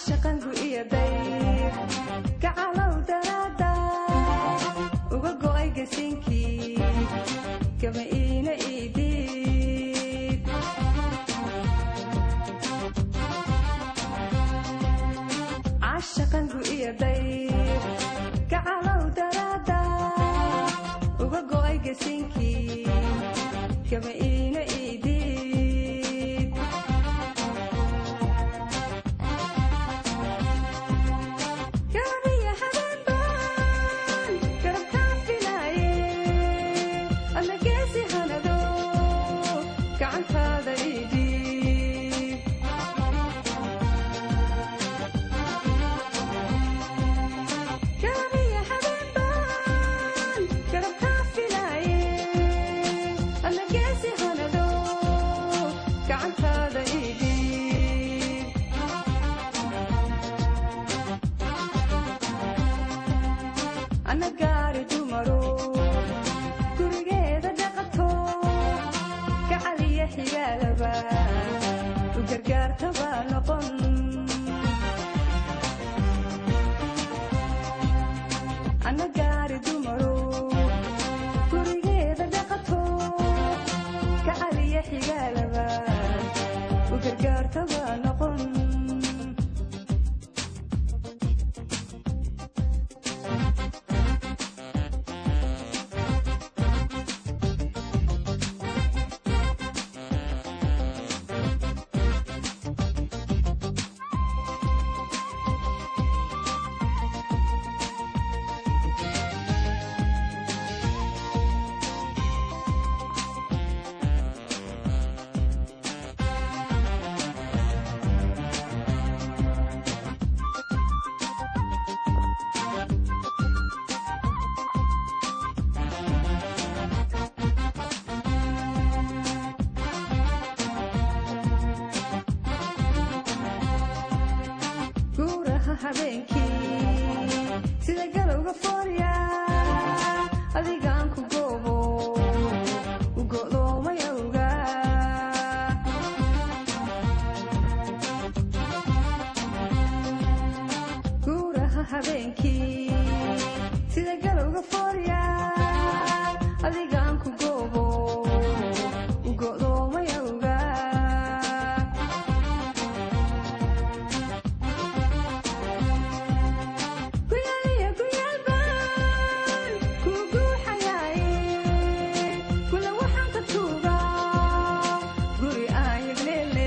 cashaqangu iyo dayr gacalow daraada uga go'ay gasinkii gama iina iidhiib cashaqangu iyo dayr gacalow daraada uga go'ay gasinkii gama iina iidhiib gaariya habeenbaan garabkaan filaaye adna geesi hanado gacantaada idhiib gaariya habeenbaan garabkaan filaaye adna geesi hanado gacantaada idhiib ana gaari dumaro gurigeeda dhaqato gacaliya xigaalaba u gargaartaba noqon ana gaari dumaro gurigeeda dhaqato gacaliya xigaalaba u gargaartaba noqon guuraha habeenkii sida galowga foorya adigaan ku goobo u go'doomay awga guuraha habeenkii sida galowga foorya adigaan ku goobo u go'doomay awga kuyaaliya kuyaalbaan kuu guuxayaaye kula waxaan ka tuugaa guri aan yagleele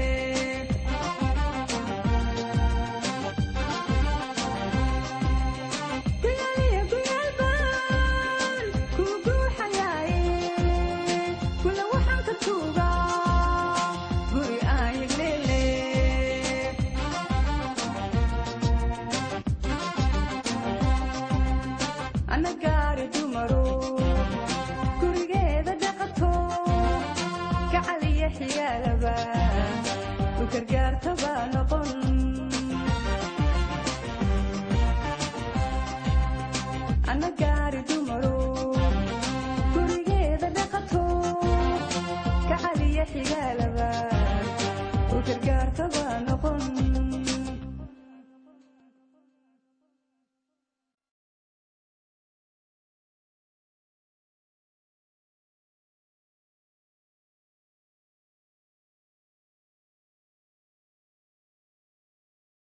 kuyaaliya kuyaalbaan kuu guuxayaaye kula waxaan ka tuugaa guri aan yagleele ana gaari dumaro gurigeeda dhaqato gacaliya xigaalaba u gargaartaba